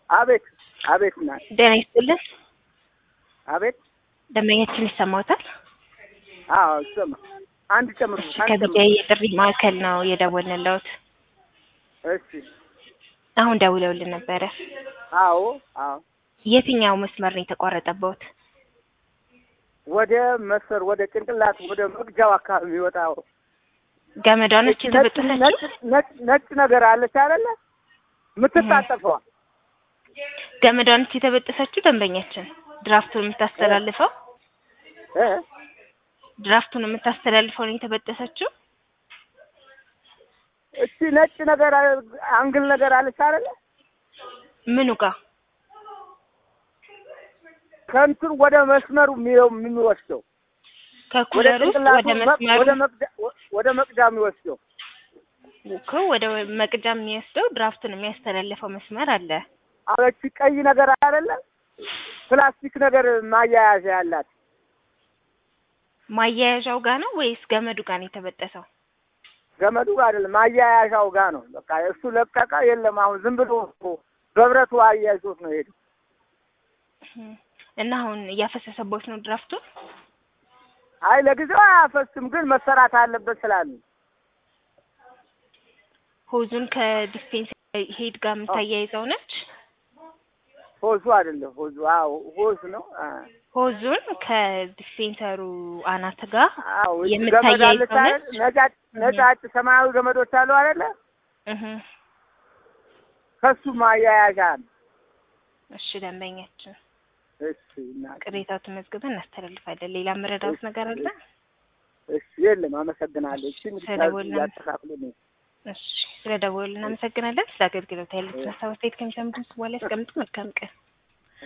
አቤት አቤት ና ጤና ይስጥልን። አቤት ደንበኛችን ይሰማዎታል? አዎ ይሰማ አንድ ጨምሩ እሺ፣ አንድ ከቢጃ ጨምሩ የጥሪ ማዕከል ነው የደወልንልዎት። እሺ አሁን ደውለውልን ነበረ። አዎ አዎ የትኛው መስመር ነው የተቋረጠበት? ወደ መሰር ወደ ጭንቅላት ወደ መግጃው አካባቢ የሚወጣው ገመዷ ነች ነጭ ነጭ የተበጠሰችው? ነጭ ነጭ ነገር አለች አይደለ የምትታጠፈዋ ገመዷ ነች የተበጠሰችው? ደንበኛችን ድራፍቱን የምታስተላልፈው እ ድራፍቱን የምታስተላልፈው ነው የተበጠሰችው? እቺ ነጭ ነገር አንግል ነገር አለች አይደለ ምኑ ጋር? ከእንትን ወደ መስመሩ የሚው- የሚወስደው ወደ ከኩለር ውስጥ ጭንቅላቱ ወደ መ- መስመሩ ወደ መቅዳ ወደ መቅዳ የሚወስደው እኮ ወደ መቅጃ የሚወስደው ድራፍቱን የሚያስተላልፈው መስመር አለ። አሁን እቺ ቀይ ነገር አይደለ ፕላስቲክ ነገር ማያያዣ ያላት ማያያዣው ጋር ነው ወይስ ገመዱ ጋር ነው የተበጠሰው? ገመዱ ጋር አይደለም ማያያዣው ጋር ነው። በቃ እሱ ለቀቀ የለም። አሁን ዝም ብሎ በብረቱ አያይዞት ነው ሄዱ። እና አሁን እያፈሰሰቦት ነው ድራፍቱን? አይ ለጊዜው አያፈስም፣ ግን መሰራት አለበት ስላሉ ሆዙን ከዲስፔንስ ሄድ ጋር የምታያይዘው ነች። ሆዙ አይደለም ሆዙ አዎ ሆዝ ነው። አ ሆዙን ከዲስፔንሰሩ አናት ጋር አዎ እቺ የምታያይዘው ገመድ አለች አይደል? ነች? ነጫጭ ነጫጭ ሰማያዊ ገመዶች አሉ አይደለ? እህ ከሱ ማያያዣ ነው። እሺ ደንበኛችን እሺ እና ቅሬታው ተመዝግበን እናስተላልፋለን። ሌላ መረዳት ነገር አለ? እሺ የለም። አመሰግናለሁ። እሺ ስለደወልን- ያስተካክሉ ነው እሺ ስለደወሉ እናመሰግናለን። ስለ አገልግሎት ያሉትን ሀሳብ አስተያየት ከሚሰሙት በኋላ ያስቀምጡ። መልካም ቀን